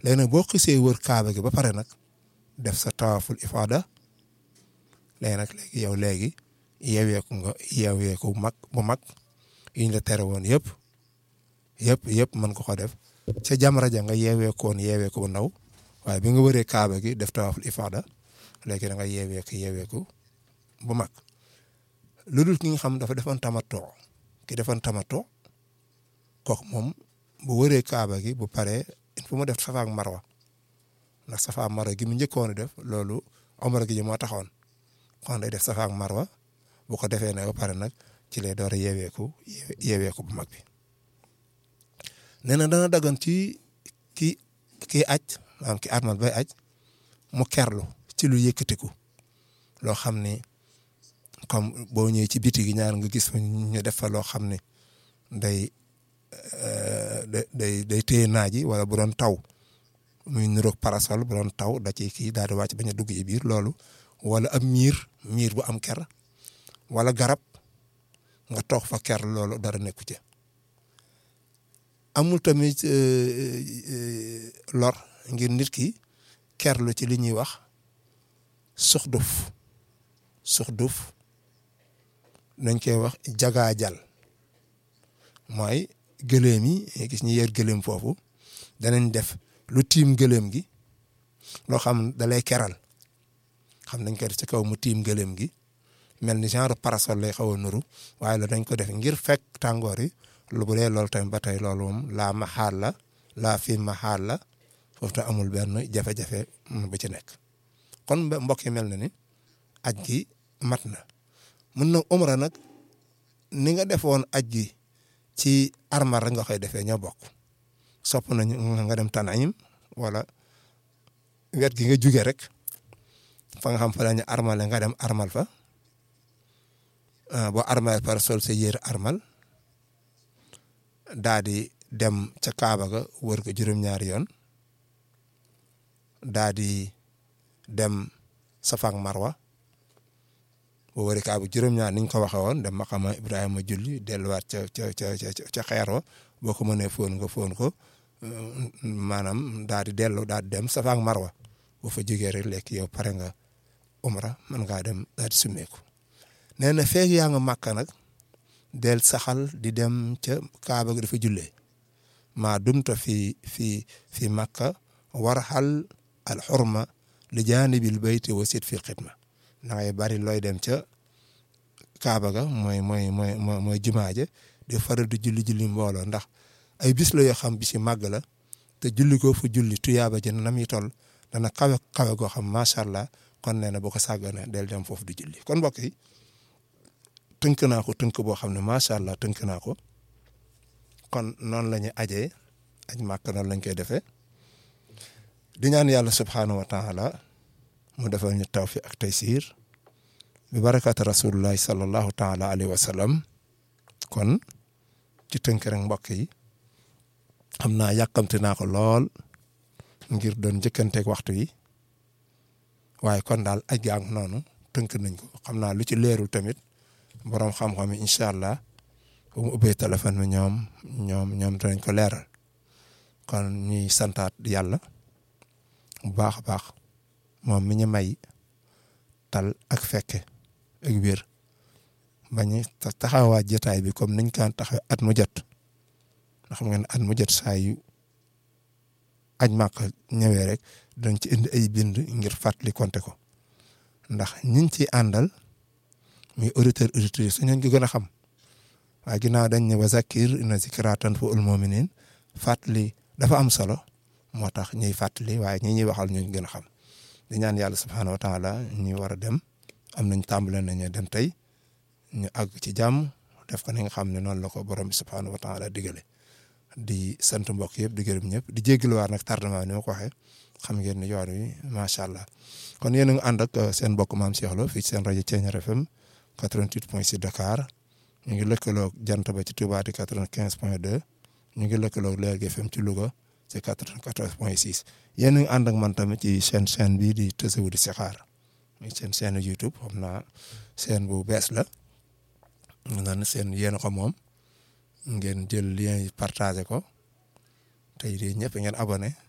léegi nag boo xisee wër kaaba gi ba pare nag def sa tawaaful ifaada léegi nag léegi yow léegi yeeweeku nga yeeweeku mag bu mag yiñ la tere woon yëpp yëpp yëpp mën ko ko def ca jamra ja nga yeeweekoon yeeweeku bu ndaw waaye bi nga wëree kaaba gi def tawaaful ifaada léegi da nga yeeweeku yeeweeku bu mag lu dul ki nga xam dafa defoon tamatoo ki defoon tamatoo kooku moom bu wëree kaaba gi bu paree il faut mu def safa ak marwa ndax safa ak marwa gi mu njëkkoon a def loolu omra gi ji moo taxoon kon day def safa ak marwa bu ko defee nag ba pare nag ci lay door a yeeweeku yeeweeku bu mag bi nee na dana dagan ci ki kii aj maanaam ki armal bay aj mu kerlu ci lu yëkkatiku loo xam ni comme boo ñëwee ci biti gi ñaar nga gis fa ñu def fa loo xam ne day day day téye naaj yi wala bu doon taw muy niroog parasol bu doon taw da ciy kii daal di wàcc bañ a dugg ci biir loolu wala ab miir miir bu am ker wala garab nga toog fa ker loolu dara nekku ci amul tamit lor ngir nit ki kerlu ci li ñuy wax suxduf suxduf nañ koy wax jagaajal mooy gëléem yi gis ñu yer gëléem foofu danañ def lu tiim gëléem gi loo xam da lay keral xam nañ ko def ci kaw mu tiim gëléem gi mel ni genre parasol lay xaw a nuru waaye la dañ ko def ngir fekk tàngoor yi lu bu dee loolu tamit ba tey loolu moom laa ma xaal la laa fi ma xaal la foofu te amul benn jafe-jafe bu ci nekk kon mbokk yi mel na ni aj gi mat na mun na umra nag ni nga defoon aj gi ci armal rek nga koy defee ñoo bokk sopp nañu nga dem Tanayim wala wet gi nga juge rek fa nga xam fa la ñu armale nga dem armal fa boo armal par sol sa yére armal daa di dem ca Kaaba ga wër ko juróom-ñaari yoon daa di dem Safa ak Marwa boo wëree Kaaba juróom-ñaar niñ ko waxee woon dem maqama Ibrahima julli delluwaat ca ca ca ca xeer wa boo ko mënee foon nga foon ko maanaam daa di dellu daa di dem Safa ak Marwa boo fa jógee rek lekk yow pare nga umra mën ngaa dem daa di summeeku nee na feeg yaa nga màkka nag del saxal di dem ca Kaaba gi dafa jullee maa dumta fi fi fi màkka warxal al xurma li jaanibil bayti wa sit fil xidma da ngay bari looy dem ca Kaaba ga mooy mooy mooy mooy jumaa ja di faral di julli julli mbooloo ndax ay bis la yoo xam bis yi màgg la te julli ko fu julli tuyaaba ji na muy toll dana kawe kawe goo xam macha allah kon nee na boo ko sàggane del dem foofu di julli kon mbokk yi tënk naa ko tënk boo xam ne macha allah tënk naa ko kon noonu la ñuy ajee aj màkk noonu lañ koy defee di ñaan yàlla subhaanahu wa taala mu defal ñu tawfiq ak taysir bi barakaatu rasulullahi sallallahu taala alayhi wa sallam kon ci tënk rek mbokk yi xam naa yàkkamti naa ko lool ngir doon njëkkanteeg waxtu yi waaye kon daal aj gaa ngi noonu tënk nañ ko xam naa lu ci leerul tamit borom xam-xam yi incha allah bu mu ubbee téléphone bi ñoom ñoom ñoom danañ ko leeral kon ñuy santaat yàlla bu baax a baax moom mi ñu may tal ak fekke ak wér bañu taxawaat jotaay bi comme niñ kaan taxaw at mu jot ndax xam ngeen at mu jot saa yu aj màkk ñëwee rek dañ ci indi ay bind ngir fàttali konte ko ndax ñiñ ci àndal muy auditeur auditrice su ñooñ ko gën a xam waaye ginnaaw dañ ne wa zakir inna zikra tanfa'ul mu'minin fàttali dafa am solo moo tax ñuy fàttali waaye ñi ñuy waxal ñooñ gën a xam di ñaan yàlla subhaanahu wa taala ñu war a dem am nañ tàmbale nañu dem tey ñu àgg ci jàmm def ko ni nga xam ne noonu la ko borom bi subhaanahu wa taala digale di sant mbokk yëpp di gërëm ñëpp di jégaluwaat nag tardement ni ma ko waxee xam ngeen ni yoon wi macha allah kon yéen a ngi ànd ak seen mbokk maam Cheikh Lo fii ci seen rajo Thiéniere FM 88.6 Dakar ñu ngi lëkkaloog jant ba ci Touba di 95.2 ñu ngi lëkkaloog Lergui FM ci Louga ci 94.6 yéen a ngi ànd ak man tamit ci seen chaîne bii di Tazawudu di Sixaar muy seen chaîne YouTube xam naa seen bu bees la naan seen yéen ko moom ngeen jël lien yi partagé ko tey di ñëpp ngeen abonné